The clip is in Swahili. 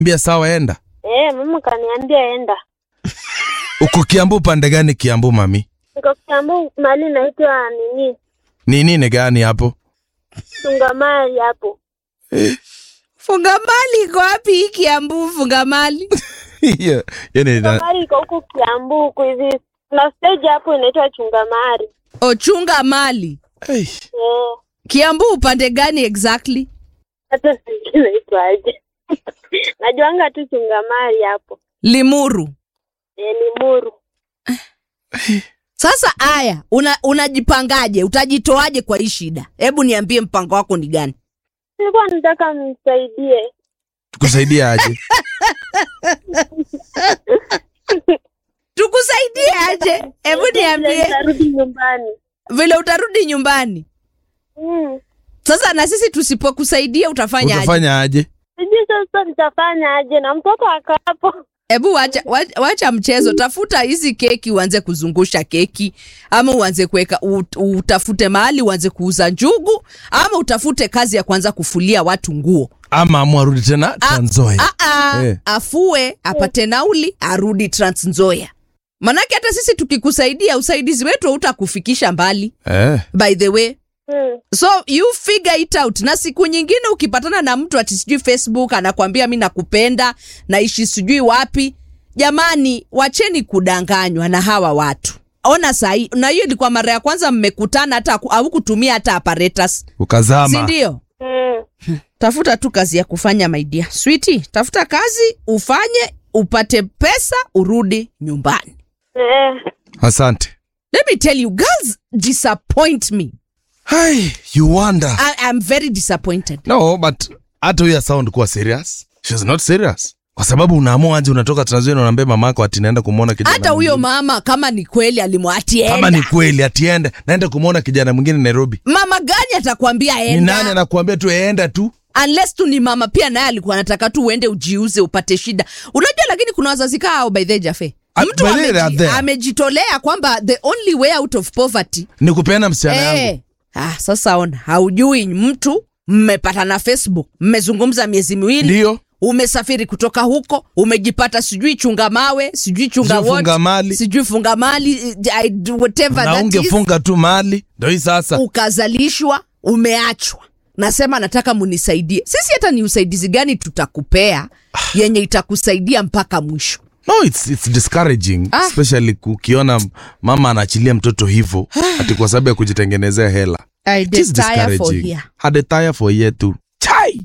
Mbia sawa, enda. Eh, mama kaniambia enda. Uko Kiambu pande gani Kiambu mami? Niko Kiambu mahali naitwa nini? Ni nini gani hapo? Tungamali hapo. Fungamali iko wapi hii Kiambu Fungamali? Hiyo hiyo ni na- Tungamali iko huku Kiambu huku hivi. Na stage hapo inaitwa Chungamari. Ochunga mali. Hey. Eh, Kiambu upande gani exactly? hata sijui inaitwaje. Najuanga tu Chungamari hapo. Limuru. Eh, ni Muru. Sasa aya, una unajipangaje? Utajitoaje kwa hii shida? Hebu niambie mpango wako ni gani? Nilikuwa nataka mnisaidie. Tukusaidia aje? Tukusaidie aje? Hebu niambie Nitarudi nyumbani. vile utarudi nyumbani. Mm. Sasa na sisi tusipokusaidia utafanya aje? Utafanya aje? Sijui sasa nitafanya aje na mtoto ako hapo. Hebu wacha, wacha, wacha mchezo, tafuta hizi keki uanze kuzungusha keki, ama uanze kuweka ut, utafute mahali uanze kuuza njugu, ama utafute kazi ya kwanza kufulia watu nguo. Ama amwarudi tena Trans Nzoia. Ah, ah, Eh. afue apate nauli arudi Trans Nzoia. Manake hata sisi tukikusaidia usaidizi wetu hautakufikisha mbali Eh. by the way. Mm. So you figure it out. Na siku nyingine ukipatana na mtu ati sijui Facebook anakwambia mi nakupenda naishi sijui wapi, jamani, wacheni kudanganywa na hawa watu. Ona sahi, na hiyo ilikuwa mara ya kwanza mmekutana, hata haku- haukutumia hata apparatus, si Ukazama. ndio? Mm. Tafuta tu kazi ya kufanya my dear. Sweetie, tafuta kazi ufanye, upate pesa, urudi nyumbani. Eh. Asante. Let me tell you, girls disappoint me. Hey, you wonder. I, I'm very disappointed. No, but hata huyo sound kuwa serious. She's not serious. Kwa sababu unaamua aje unatoka Trans Nzoia na unaambia mamako ati naenda kumwona kijana. hata huyo mwingine. mama kama ni kweli alimwatienda kama ni kweli atiende naenda kumwona kijana mwingine Nairobi. mama gani atakwambia Ni enda nani anakuambia tu enda tu? unless tu ni mama pia naye alikuwa anataka tu uende ujiuze upate shida unajua lakini kuna wazazi kaa au by the jafe Ah, mtu by the way, they are ameji, there. amejitolea kwamba the only way out of poverty Ni kupeana msichana yangu. eh, ah, sasa ona haujui mtu mmepatana facebook mmezungumza miezi miwili Ndio. umesafiri kutoka huko umejipata sijui chunga mawe sijui chunga Sijui what, funga mali. sijui funga mali I do whatever Na that is. ungefunga tu mali. Ndio hii sasa. ukazalishwa umeachwa nasema nataka munisaidie sisi hata ni usaidizi gani tutakupea yenye itakusaidia mpaka mwisho No, it's, it's discouraging Ah. especially ukiona mama anaachilia mtoto hivyo ati kwa sababu ya kujitengenezea hela. I It is desire for discouraging. here. Had a tire for year too. Chai.